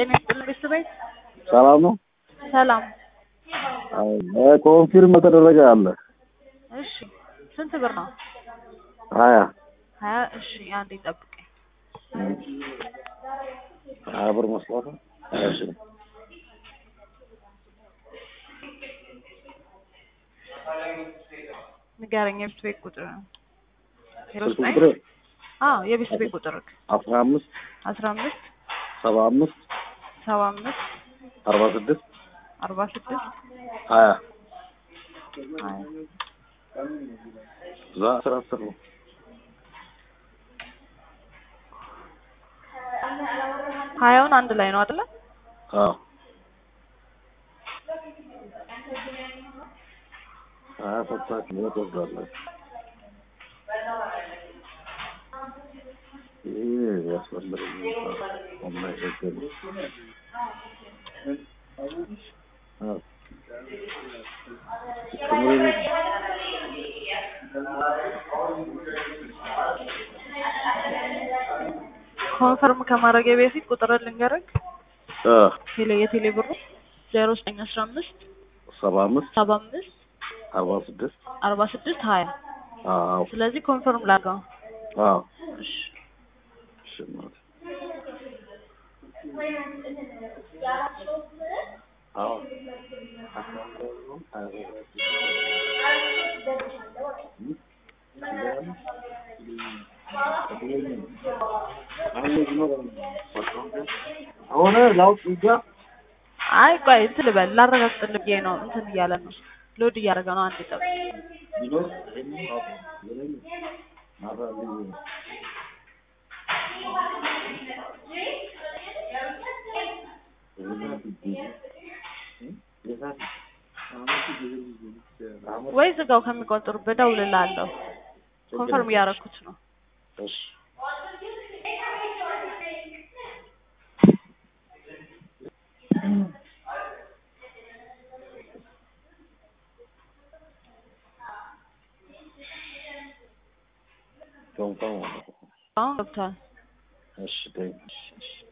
ጤና ይስጥልኝ ቤተሰቤት ሰላም ነው። ሰላም። ኮንፊርም የተደረገ አለ እሺ ስንት ብር ነው? ሀያ ሀያ እሺ አንዴ ጠብቀኝ። ሀያ ብር መስሏት ነው። እሺ ንገረኝ የቤት ቤት ቁጥር ዜሮ ስልክ ዘጠኝ ቁጥር አዎ የቤት ቤት ቁጥር አስራ አምስት አስራ አምስት ሰባ አምስት ሰባ አምስት አርባ ስድስት አርባ ስድስት ሀያ ሀያ እዛ አስራ አስር ነው። ሀያውን አንድ ላይ ነው አይደለ? አዎ ሀያ ሰጥታችሁ ነው ትወስዳለች። ይህ ያስፈልግ የማይቸገር አዎ ኮንፈርም ከማድረግ በፊት ቁጥር ልንገርህ። አ ቴሌ የቴሌ ብሩ ዜሮ ዘጠኝ አስራ አምስት ሰባ አምስት ሰባ አምስት አርባ ስድስት አርባ ስድስት ሀያ አዎ ስለዚህ ኮንፈርም ላድርገው። አዎ እሺ እሺ እናቴ አዎ አሁን ላውጥ ይጋ አይ ቆይ እንትን ልበል ላረጋግጥልህ ብዬ ነው። እንትን እያለ ነው ሎድ እያደረገ ነው። አንድ ጠብ ቢኖር ይሄንን አውጥ ይሄንን ማባል ወይ ዝጋው ከሚቆጥሩበት እደውልልሃለሁ። ኮንፈርም እያደረኩት ነው። እሺ ኮንፈርም አሁን ገብቷል። እሺ